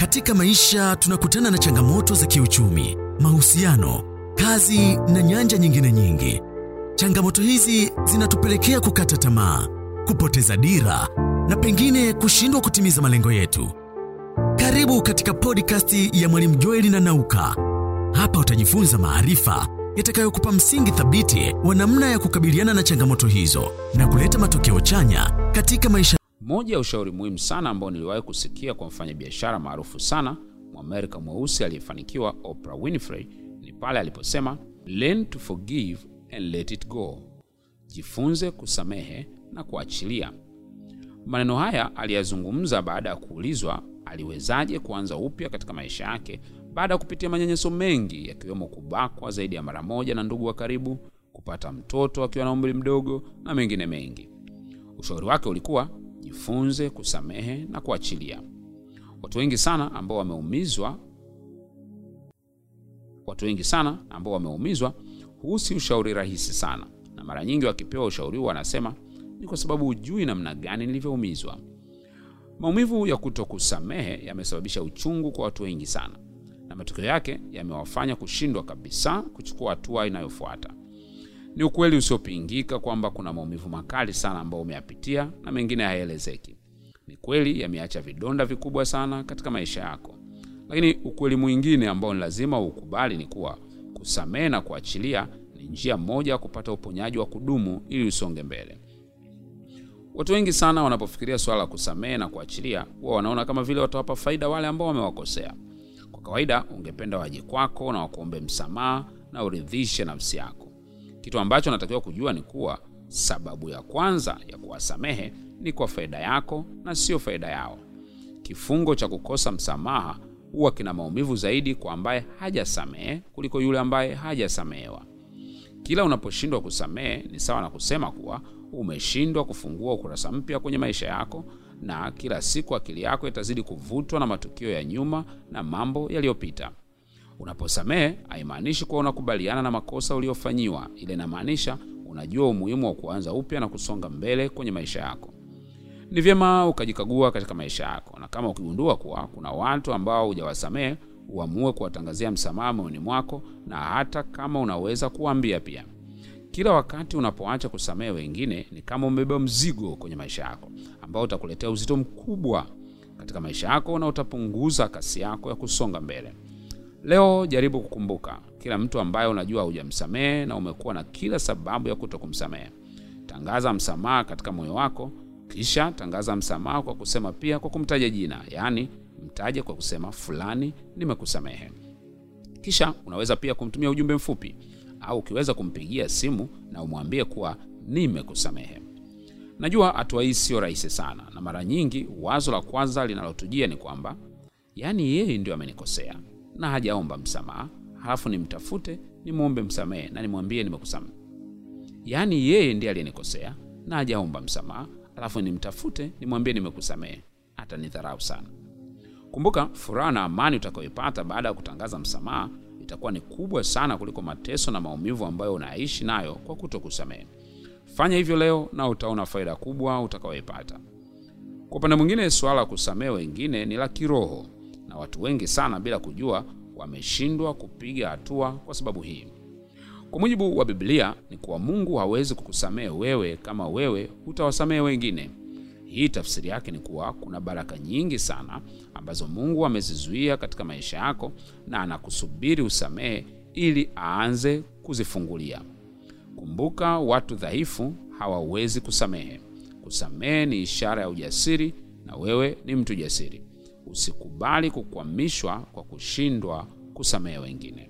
Katika maisha tunakutana na changamoto za kiuchumi, mahusiano, kazi na nyanja nyingine nyingi. Changamoto hizi zinatupelekea kukata tamaa, kupoteza dira na pengine kushindwa kutimiza malengo yetu. Karibu katika podcast ya Mwalimu Joeli na Nauka. Hapa utajifunza maarifa yatakayokupa msingi thabiti wa namna ya kukabiliana na changamoto hizo na kuleta matokeo chanya katika maisha. Moja ya ushauri muhimu sana ambao niliwahi kusikia kwa mfanyabiashara maarufu sana Mwamerika mweusi aliyefanikiwa Oprah Winfrey ni pale aliposema learn to forgive and let it go, jifunze kusamehe na kuachilia. Maneno haya aliyazungumza baada ya kuulizwa aliwezaje kuanza upya katika maisha yake baada ya kupitia manyanyaso mengi yakiwemo kubakwa zaidi ya mara moja na ndugu wa karibu, kupata mtoto akiwa na umri mdogo na mengine mengi. Ushauri wake ulikuwa jifunze kusamehe na kuachilia. Watu wengi sana ambao wameumizwa watu wengi sana ambao wameumizwa husi ushauri rahisi sana, na mara nyingi wakipewa ushauri huo wanasema ni kwa sababu hujui namna gani nilivyoumizwa. Maumivu ya kutokusamehe yamesababisha uchungu kwa watu wengi sana, na matokeo yake yamewafanya kushindwa kabisa kuchukua hatua inayofuata. Ni ukweli usiopingika kwamba kuna maumivu makali sana ambayo umeyapitia na mengine hayaelezeki. Ni kweli yameacha vidonda vikubwa sana katika maisha yako, lakini ukweli mwingine ambao ni lazima ukubali ni kuwa kusamehe na kuachilia ni njia moja ya kupata uponyaji wa kudumu ili usonge mbele. Watu wengi sana wanapofikiria swala la kusamehe na kuachilia, huwa wanaona kama vile watawapa faida wale ambao wamewakosea. Kwa kawaida, ungependa waje kwako na wakuombe msamaha na uridhishe nafsi yako. Kitu ambacho natakiwa kujua ni kuwa sababu ya kwanza ya kuwasamehe ni kwa faida yako na sio faida yao. Kifungo cha kukosa msamaha huwa kina maumivu zaidi kwa ambaye hajasamehe kuliko yule ambaye hajasamehewa. Kila unaposhindwa kusamehe ni sawa na kusema kuwa umeshindwa kufungua ukurasa mpya kwenye maisha yako, na kila siku akili yako itazidi kuvutwa na matukio ya nyuma na mambo yaliyopita. Unaposamehe haimaanishi kuwa unakubaliana na makosa uliofanyiwa, ile inamaanisha unajua umuhimu wa kuanza upya na kusonga mbele kwenye maisha yako. Ni vyema ukajikagua katika maisha yako, na kama ukigundua kuwa kuna watu ambao hujawasamehe, uamue kuwatangazia msamaha moyoni mwako, na hata kama unaweza kuwaambia pia. Kila wakati unapoacha kusamehe wengine, ni kama umebeba mzigo kwenye maisha yako ambao utakuletea uzito mkubwa katika maisha yako na utapunguza kasi yako ya kusonga mbele. Leo jaribu kukumbuka kila mtu ambaye unajua hujamsamehe na umekuwa na kila sababu ya kuto kumsamehe. Tangaza msamaha katika moyo wako, kisha tangaza msamaha kwa kusema pia kwa kumtaja jina, yaani mtaje kwa kusema fulani, nimekusamehe. Kisha unaweza pia kumtumia ujumbe mfupi au ukiweza kumpigia simu na umwambie kuwa nimekusamehe. Najua hatua hii sio rahisi sana, na mara nyingi wazo la kwanza linalotujia ni kwamba yaani yeye ndio amenikosea na hajaomba msamaha, halafu nimtafute nimwombe msamehe na nimwambie nimekusamehe. Yaani yeye ndiye aliyenikosea na hajaomba msamaha, halafu nimtafute nimwambie nimekusamehe. Atanidharau sana. Kumbuka, furaha na amani utakayoipata baada ya kutangaza msamaha itakuwa ni kubwa sana kuliko mateso na maumivu ambayo unaishi nayo kwa kutokusamehe. Fanya hivyo leo na utaona faida kubwa utakayoipata. Kwa upande mwingine, suala la kusamehe wengine ni la kiroho na watu wengi sana bila kujua wameshindwa kupiga hatua kwa sababu hii. Kwa mujibu wa Biblia ni kuwa Mungu hawezi kukusamehe wewe kama wewe hutawasamehe wengine. Hii tafsiri yake ni kuwa kuna baraka nyingi sana ambazo Mungu amezizuia katika maisha yako na anakusubiri usamehe ili aanze kuzifungulia. Kumbuka, watu dhaifu hawawezi kusamehe. Kusamehe ni ishara ya ujasiri na wewe ni mtu jasiri. Usikubali kukwamishwa kwa kushindwa kusamehe wengine.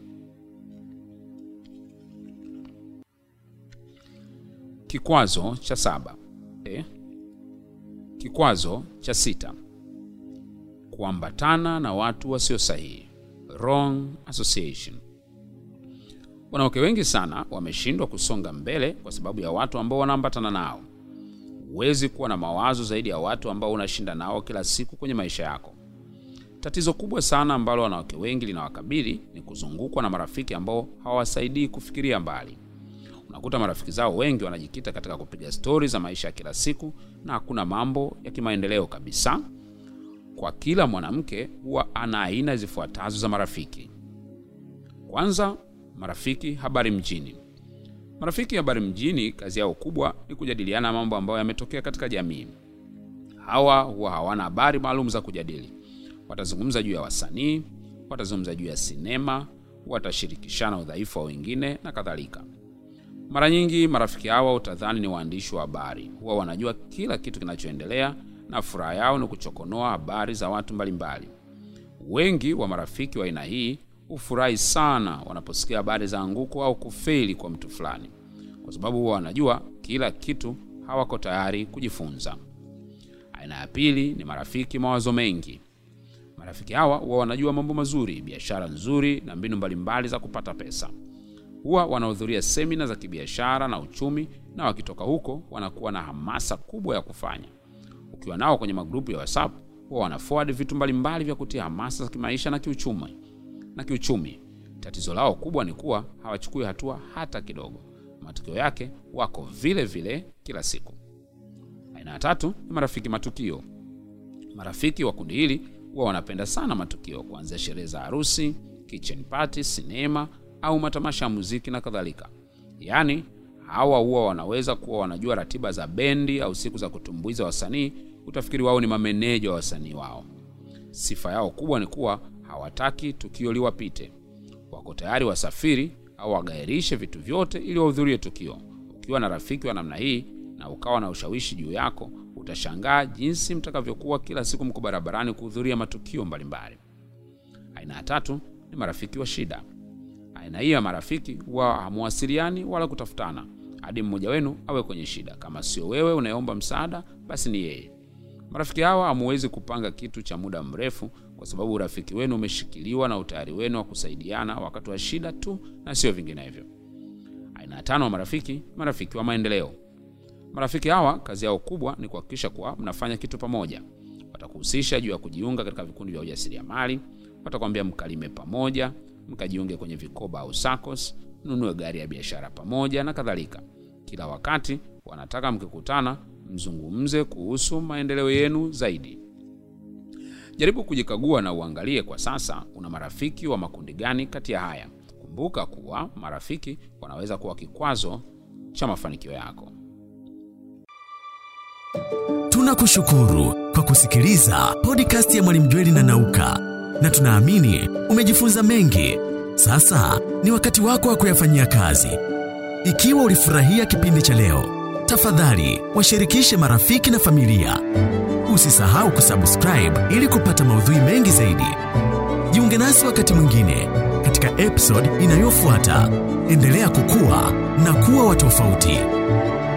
Kikwazo cha saba. Eh? Kikwazo cha sita: kuambatana na watu wasio sahihi, wrong association. Wanawake wengi sana wameshindwa kusonga mbele kwa sababu ya watu ambao wanaambatana nao. Huwezi kuwa na mawazo zaidi ya watu ambao unashinda nao kila siku kwenye maisha yako. Tatizo kubwa sana ambalo wanawake wengi linawakabili ni kuzungukwa na marafiki ambao hawawasaidii kufikiria mbali. Unakuta marafiki zao wengi wanajikita katika kupiga stori za maisha ya kila siku na hakuna mambo ya kimaendeleo kabisa. kwa kila mwanamke huwa ana aina zifuatazo za marafiki. Kwanza, marafiki habari mjini. Marafiki habari mjini, kazi yao kubwa ni kujadiliana mambo ambayo yametokea katika jamii. Hawa huwa hawana habari maalum za kujadili. Watazungumza juu ya wasanii, watazungumza juu ya sinema, watashirikishana udhaifu wa wengine na kadhalika. Mara nyingi marafiki hawa utadhani ni waandishi wa habari, huwa wanajua kila kitu kinachoendelea na furaha yao ni kuchokonoa habari za watu mbalimbali. Wengi wa marafiki wa aina hii hufurahi sana wanaposikia habari za anguko au kufeli kwa mtu fulani, kwa sababu huwa wanajua kila kitu, hawako tayari kujifunza. Aina ya pili ni marafiki mawazo mengi. Marafiki hawa huwa wanajua mambo mazuri, biashara nzuri na mbinu mbalimbali za kupata pesa. Huwa wanahudhuria semina za kibiashara na uchumi, na wakitoka huko wanakuwa na hamasa kubwa ya kufanya. Ukiwa nao kwenye magrupu ya WhatsApp, huwa wana forward vitu mbalimbali vya kutia hamasa za kimaisha na kiuchumi na kiuchumi. Tatizo lao kubwa ni kuwa hawachukui hatua hata kidogo. Matokeo yake wako vile vile kila siku. Aina ya tatu ni marafiki matukio. Marafiki wa kundi hili huwa wanapenda sana matukio, kuanzia sherehe za harusi, kitchen party, sinema au matamasha ya muziki na kadhalika. Yaani hawa huwa wanaweza kuwa wanajua ratiba za bendi au siku za kutumbuiza wasanii. Utafikiri wao ni mameneja wa wasanii wao. Sifa yao kubwa ni kuwa hawataki tukio liwapite. Wako tayari wasafiri au wagairishe vitu vyote ili wahudhurie tukio. Ukiwa na rafiki wa namna hii na ukawa na ushawishi juu yako, utashangaa jinsi mtakavyokuwa kila siku mko barabarani kuhudhuria matukio mbalimbali. Aina ya tatu ni marafiki wa shida. Aina hii ya marafiki huwa hamuwasiliani wala kutafutana hadi mmoja wenu awe kwenye shida. Kama sio wewe unayeomba msaada, basi ni yeye. Marafiki hawa hamuwezi kupanga kitu cha muda mrefu, kwa sababu urafiki wenu umeshikiliwa na utayari wenu wa kusaidiana wakati wa shida tu na sio vinginevyo. Aina ya tano wa marafiki, marafiki wa maendeleo. Marafiki hawa kazi yao kubwa ni kuhakikisha kuwa mnafanya kitu pamoja. Watakuhusisha juu ya kujiunga katika vikundi vya ujasiriamali, watakwambia mkalime pamoja, mkajiunge kwenye vikoba au SACCOS, mnunue gari ya biashara pamoja na kadhalika. Kila wakati wanataka mkikutana, mzungumze kuhusu maendeleo yenu zaidi. Jaribu kujikagua na uangalie kwa sasa una marafiki wa makundi gani kati ya haya. Kumbuka kuwa marafiki wanaweza kuwa kikwazo cha mafanikio yako. Tunakushukuru kwa kusikiliza podcast ya Mwalimu Jweli na Nauka, na tunaamini umejifunza mengi. Sasa ni wakati wako wa kuyafanyia kazi. Ikiwa ulifurahia kipindi cha leo, tafadhali washirikishe marafiki na familia. Usisahau kusubscribe ili kupata maudhui mengi zaidi. Jiunge nasi wakati mwingine katika episode inayofuata. Endelea kukua na kuwa wa tofauti.